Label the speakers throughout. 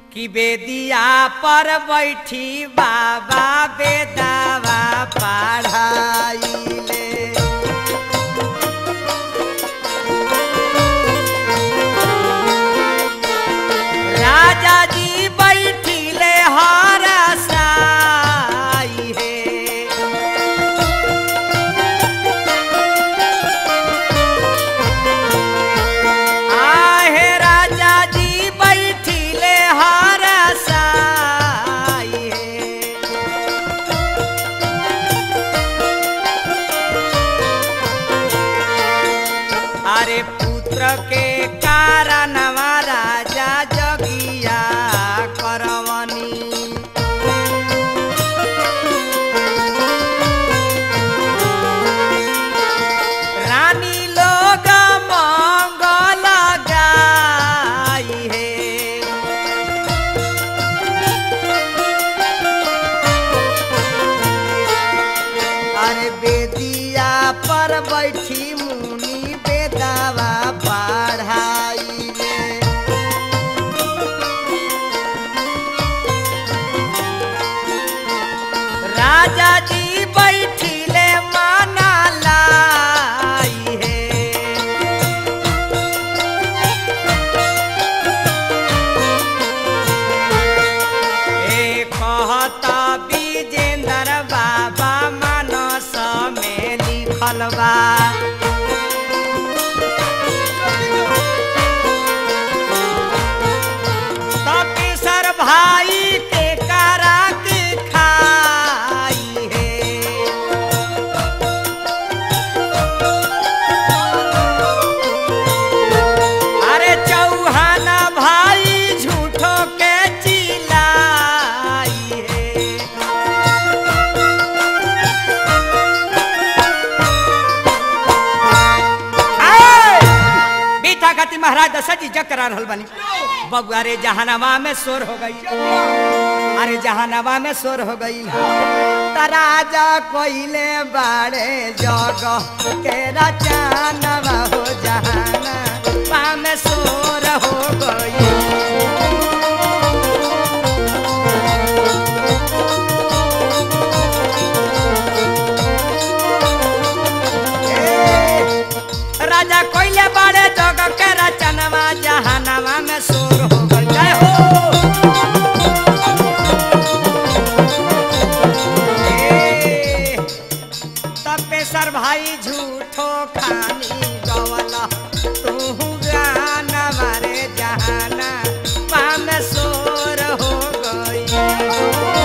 Speaker 1: कि बेदिया पर बैठी बाबा बेदावा पढ़ाइले राजा जी बैठिले हर साई हे आहे राजा जी बैठिले हर साई हे अरे पुत्र के कारणवा राजा जगिया करवनी रानी लोग मंगल गाई हे अरे बेदिया पर बैठी मुनि बेदावा पढ़ाई राजा जी बैठिले माना लाई हे ए कहता विजेंद्र बाबा मानस में लिखल बा तपेसर भाई के करा के खाई है अरे चौहाना भाई झूठो के चिल्लाई है आए! बीता खाती महाराज दशरथ जी जग करा रहल बनी बबुआ रे जहानामा में शोर हो गई अरे जहानामा में शोर हो गई तराजा कोइले बाड़े जग के रचानवा हो जहाना पा में शोर हो गई ए, राजा कोइले बाड़े जग के रचनवा जहानामा में शोर हो गई जय हो ए, तपेसर भाई झूठो खानी गवला तू गाना मारे जहाना पाम सोर हो गई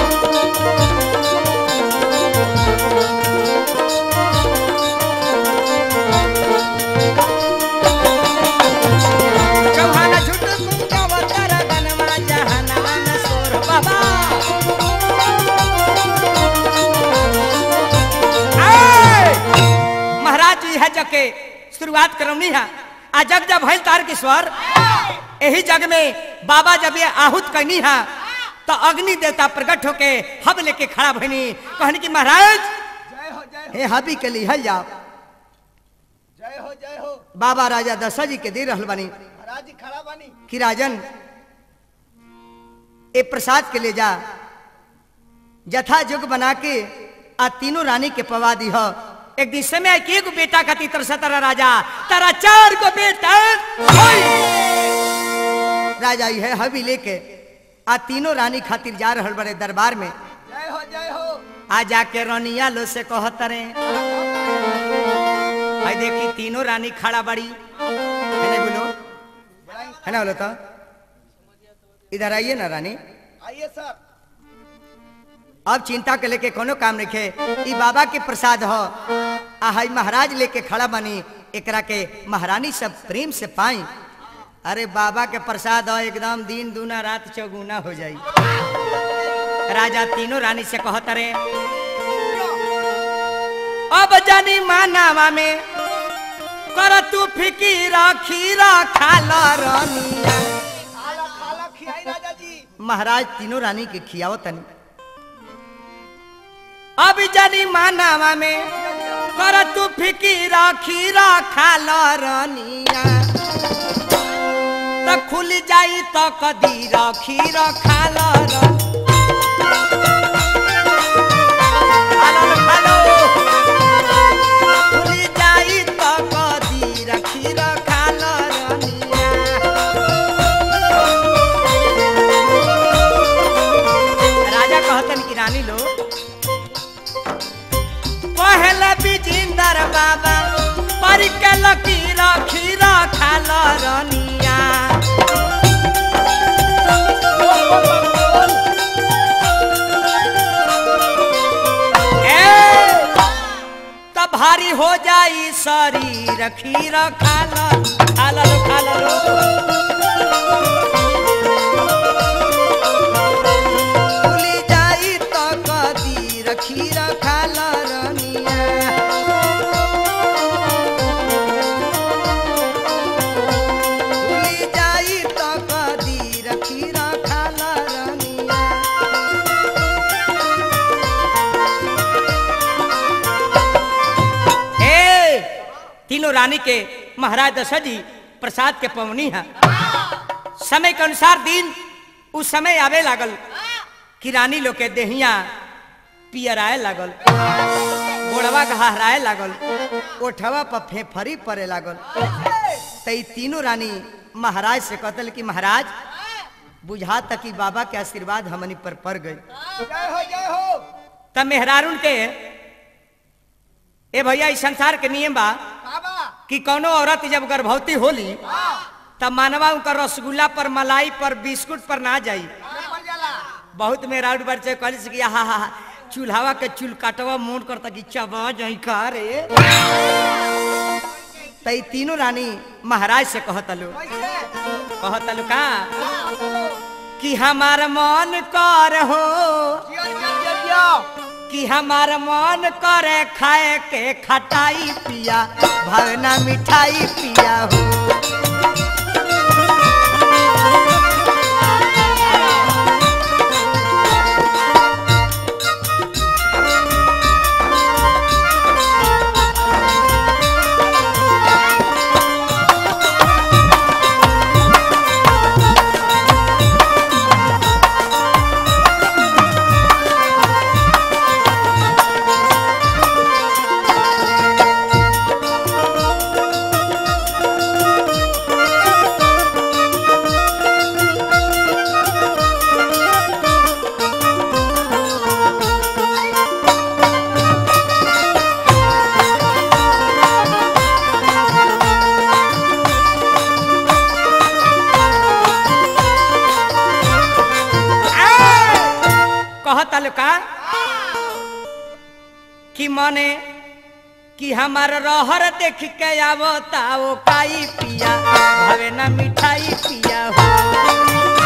Speaker 1: चौहाना झूठ तू गवतर गनवा जहाना में सोर बाबा आए! महाराज जी है जग के शुरुआत करवनी है आ जग जब भइल तार के स्वर यही जग में बाबा जब ये आहूत करनी है तो अग्नि देवता प्रकट होके हब लेके खड़ा भइनी कहनी कि महाराज
Speaker 2: जय हो जय हो
Speaker 1: हे हबी के लिए हल जाओ
Speaker 2: जय हो जय हो
Speaker 1: बाबा राजा दशरथ जी के दे रहल बनी
Speaker 2: महाराज जी खड़ा बानी
Speaker 1: कि राजन ए प्रसाद के ले जा जथा जुग बना के आ तीनों रानी के पवा दी हो एक दिन समय के एगो बेटा का तीतर सतरा राजा तारा चार को बेटा होई। राजा ये हबी लेके आ तीनों रानी खातिर जा रहल बड़े दरबार में
Speaker 2: जय हो जय हो
Speaker 1: आ जाके रनिया लो से कहतरे भाई देखी तीनों रानी खड़ा बड़ी है ना बोलो है ना बोलो तो इधर आइए ना रानी
Speaker 2: आइए सर
Speaker 1: अब चिंता के लेके कोनो काम रखे ई बाबा के प्रसाद हो आ हई महाराज लेके खड़ा बनी एकरा के महारानी सब प्रेम से पाई अरे बाबा के प्रसाद हो एकदम दिन दूना रात चौगुना हो जाई राजा तीनों रानी से कहत रे अब जानी मानावा में कर तू फिकीरा खीरा खाला रानिया
Speaker 2: खाला खाला खियाई राजा जी
Speaker 1: महाराज तीनों रानी के खियाओ तनी अब जानी मानावा में कर तू फिकीरा खीरा खाला रानिया त त खुल जाई त कदीर खीर खाल खुल जाई त कदीर खीर खाल रनिया राजा कहतन कि रानी लो पहले बिजिंदर बाबा पर के लकीर खीर खाल रनिया ए, त भारी हो जाई शरीर खीर खाल खाल लो खाल लो खुली जाई त कदीर खीर खाल रनिया खुली जाई त कदीर खीर खाल रनिया हे तीनों रानी के महाराज दशरथ जी प्रसाद के पवनी है समय के अनुसार दिन उस समय आवे लागल कि रानी लोग के देहिया पियराए लागल गोड़वा गहराए लागल ओठवा पर फेफरी पड़े लागल त ई तीनों रानी महाराज से कहतल कि महाराज बुझा तक कि बाबा के आशीर्वाद हमनी पर पड़ गई
Speaker 2: जय हो जय हो
Speaker 1: तब मेहरारून के ए भैया इस संसार के नियम बा
Speaker 2: बाबा
Speaker 1: कि कोनो औरत जब गर्भवती होली तब मानवा उनका रसगुल्ला पर मलाई पर बिस्कुट पर ना जाई
Speaker 2: मर जाला
Speaker 1: बहुत मेहरारू बच्चे कहली से कि हा हा चूल्हावा के चूल काटवा मोड़ करता कि चबा जाई का रे तई तीनों रानी महाराज से कहतलु
Speaker 2: कैसे
Speaker 1: कहतलु का कि हमार मन कर हो
Speaker 2: जियो जियो जियो
Speaker 1: कि हमार मन करे खाए के खटाई पिया भवना मिठाई पिया हो कहतल का कि मने कि हमार रहर देख के आवता ओ काई पिया भवे ना मिठाई पिया हो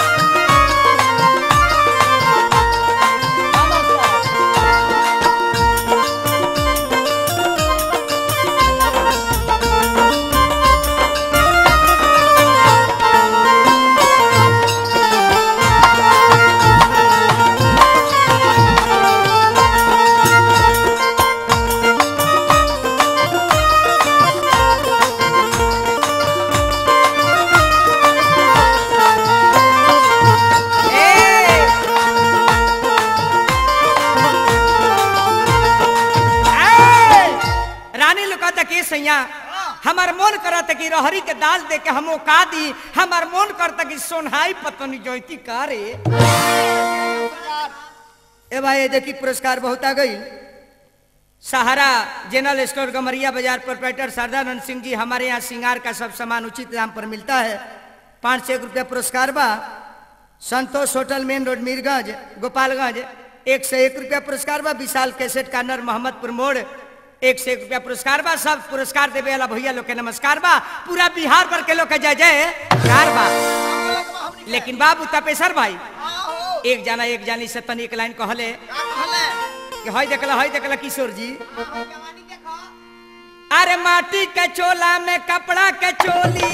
Speaker 1: ए! ए! रानी लुका के सैया हमार मन करत कि रहरी के दाल दे के हम का दी हमार मन करता कि सोनहाई पतनी जोती का रे ए भाई ये देखी पुरस्कार बहुत आ गई सहारा जनरल स्टोर गमरिया बाजार प्रोपराइटर सरदानंद सिंह जी हमारे यहाँ श्रृंगार का सब सामान उचित दाम पर मिलता है पाँच सौ एक रुपया पुरस्कार बा Santosh hotel main road Mirganj Gopalganj एक सौ एक रुपया पुरस्कार बा विशाल कैसेट कार्नर मोहम्मदपुर मोड़ एक सौ एक रुपया पुरस्कार बा सब पुरस्कार देवे वाला भैया लोग के नमस्कार बा पूरा बिहार भर के लोग के जय जय कार बा लेकिन बाबू तपेसर भाई
Speaker 2: आओ
Speaker 1: एक जना एक जानी से तनी एक लाइन कहले
Speaker 2: का कहले
Speaker 1: कि हई देखला हई देखला किशोर जी
Speaker 2: जवानी देखो
Speaker 1: अरे माटी के चोला में कपड़ा के चोली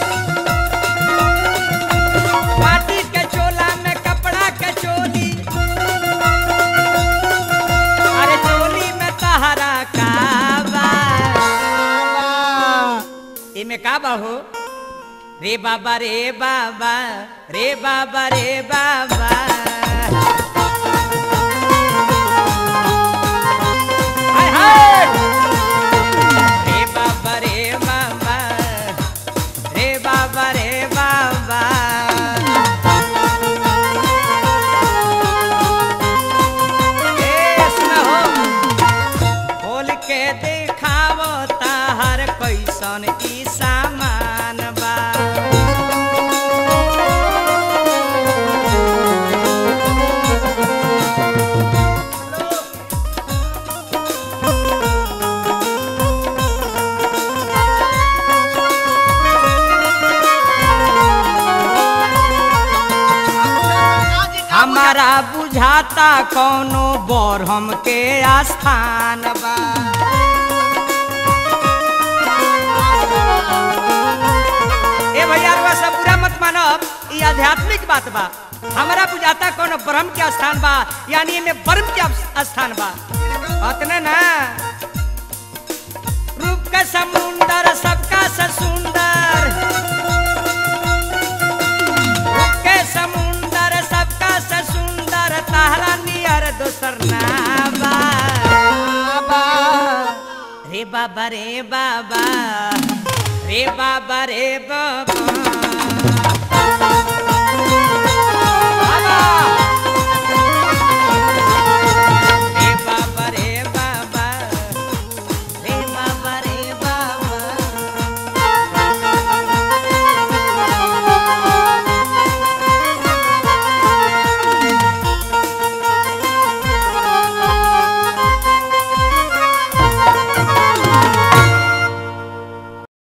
Speaker 1: माटी के चोला में कपड़ा के चोली अरे चोली में तहरा का बा एमे का बा हो रे बाबा रे बाबा रे बाबा रे बाबा हाय हाय रे बाबा रे बाबा रे बाबा रे बाबा ए सुना हो खोल के देखावो ताहर कैसन ई सामान बा हमारा बुझाता कौनो बरहम के आस्थान बा ए भैया रुआ सब पूरा मत मानब ई आध्यात्मिक बात बा हमारा बुझाता कौनो ब्रह्म के स्थान बा यानी एमे ब्रह्म के स्थान बा अतने ना रूप का समुंदर सबका से सुंदर रूप के समुंदर सबका से सुंदर ताहरा नियर दोसर ना बा रे बाबा रे बाबा रे बाबा रे बाबा